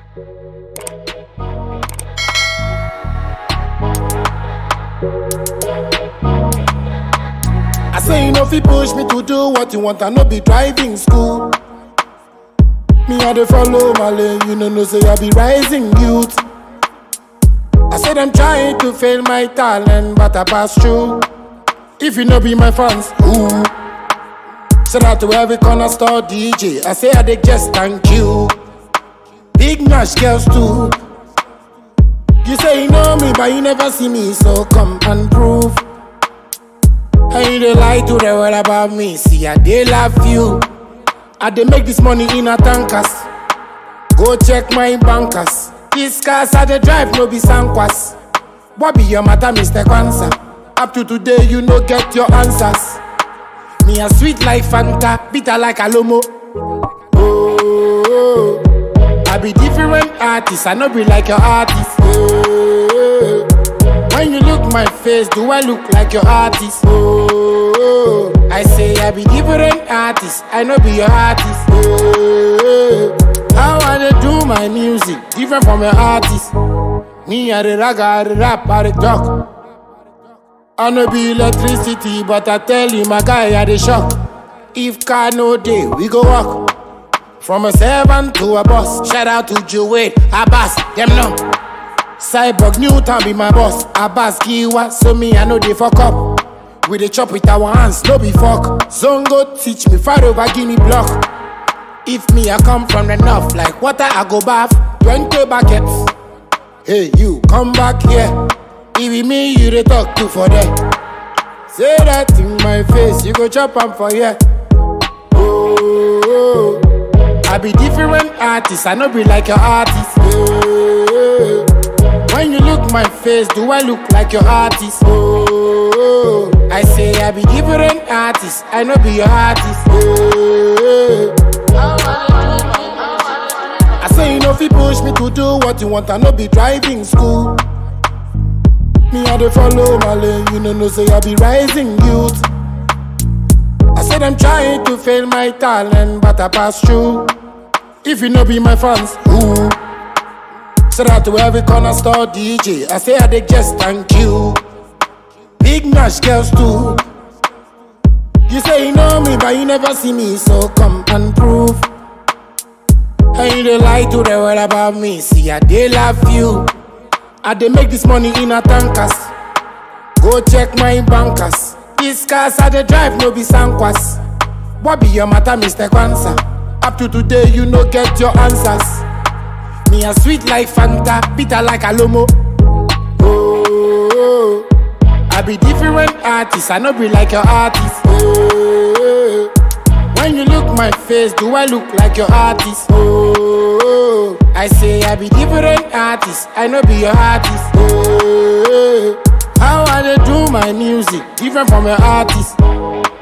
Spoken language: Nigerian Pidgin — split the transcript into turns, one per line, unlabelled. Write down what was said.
I say you know if you push me to do what you want, I no be driving school. Me I dey follow my lane, you know no say I be rising youth. I said I'm trying to fail my talent, but I pass through. If you no be my fans, ooh. Shout out to every corner store DJ. I say I dey just thank you. Big Nash girls too. You say you know me, but you never see me, so come and prove. And you dey lie to the world about me. See, I dey love you. I dey make this money in a tankers. Go check my bankers. These cars I dey drive no be sankwas. What be your matter, Mr. Kwanzaa? Up to today, you no get your answers. Me a sweet like Fanta, bitter like Alomo. Oh, I be different artist, I no be like your artist. Oh, when you look my face, do I look like your artist? Oh, I say I be different artist, I no be your artist. Oh, how I dey do my music, different from your artist. Me I dey rag, I dey rap, I dey talk. I no be electricity, but I tell you, my guy, I dey shock. If car no day, we go walk. From a servant to a boss. Shout out to Joey, Abbas, them know. Cyborg Newton be my boss. Abbas Kiwa, so me I know they fuck up. We dey chop with our hands, no be fuck. Zongo teach me far over Guinea block. If me I come from the north, like water I go bath. Twenty buckets. Hey you, come back here. It be me you dey talk to for there. Say that in my face, you go chop am for here. Oh, I be different artist, I no be like your artist. Oh, when you look my face, do I look like your artist? Oh, I say I be different artist, I no be your artist. Oh, I say you know if you push me to do what you want, I no be driving school. Me I dey follow my lane, you know no say I be rising youth. I said I'm trying to fail my talent, but I pass through. If you no be my fans, ooh. Shout out to every corner store DJ. I say I dey just thank you. Big Nash girls too. You say you know me, but you never see me, so come and prove. And you dey lie to the world about me. See, I dey love you. I dey make this money in a tankers. Go check my bankers. These cars I dey drive no be sankwas. What be your matter, Mr. Kwanzaa? Up to today, you no get your answers. Me a sweet like Fanta, bitter like Alomo. Oh, I be different artist, I no be like your artist. Oh, when you look my face, do I look like your artist? Oh, I say I be different artist, I no be your artist. Oh, how I dey do my music, different from your artist.